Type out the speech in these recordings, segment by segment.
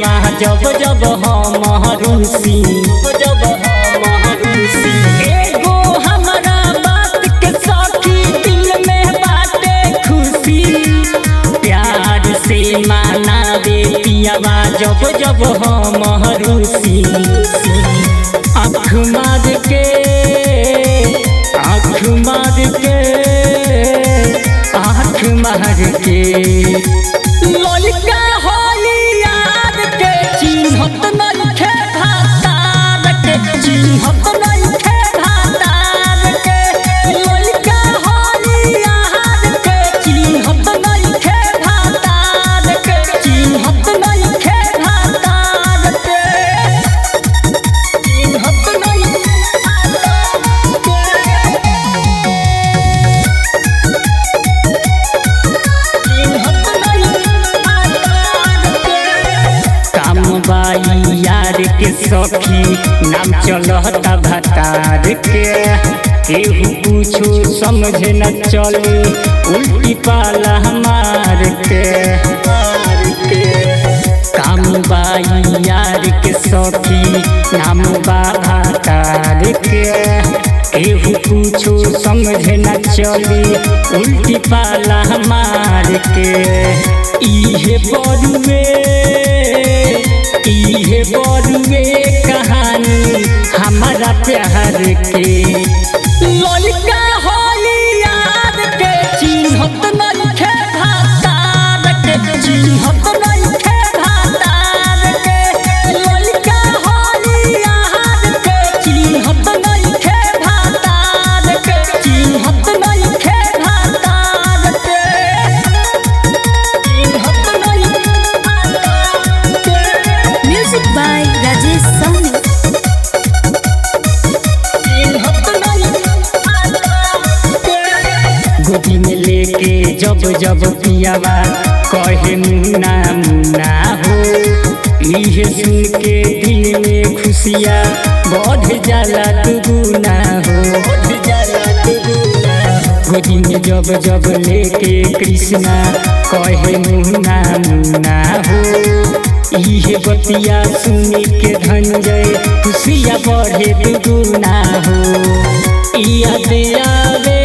पियावा जब जब हम रुसी जब हम रुसी एगो हमरा बात के सखी दिल में बाटे खुशी प्यार से माना दे पियावा जब जब हम रुसी आँख मार के आँख मार के आँख मार के ललका होली याद के चिन्हत नइखे भातार के चिन्हत नइखे भातार के ललका होली याद के चिन्हत नइखे भातार के चिन्हत नइखे भातार के चिन्हत नइखे काम बाई यार के सखी नाम चलता भतार के केहू कुछो समझ न चले उल्टी पाला मार के काम बाई यार के सखी नाम बा भतार के केहू कुछो समझ न चले उल्टी पाला मार के इहे बड़ुए इहे बड़ुए कहानी हमारा प्यार के ललका होली याद के चिन्हत नइखे भातार के चिन्हत नइखे भातार के ललका होली याद के चिन्हत नइखे भातार के चिन्हत नइखे भातार के चिन्हत नइखे Music by Rajesh Soni. गोदी में लेके जब जब पियावा कहे मुन्ना मुन्ना हो इहे सुन के दिल में खुशिया बढ़ जाला दुगुना हो बढ़ जाला दुगुना गोदी में जब जब लेके कृष्णा कहे मुन्ना मुन्ना हो इहे बतिया सुनी के धनजय खुशिया बढ़े दुगुना हो याद आवे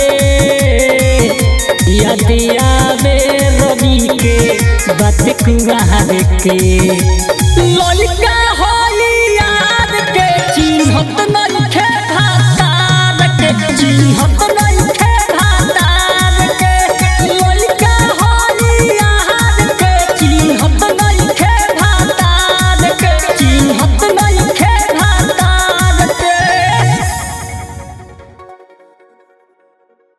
याद आवे रवि के बात कुआर के ललका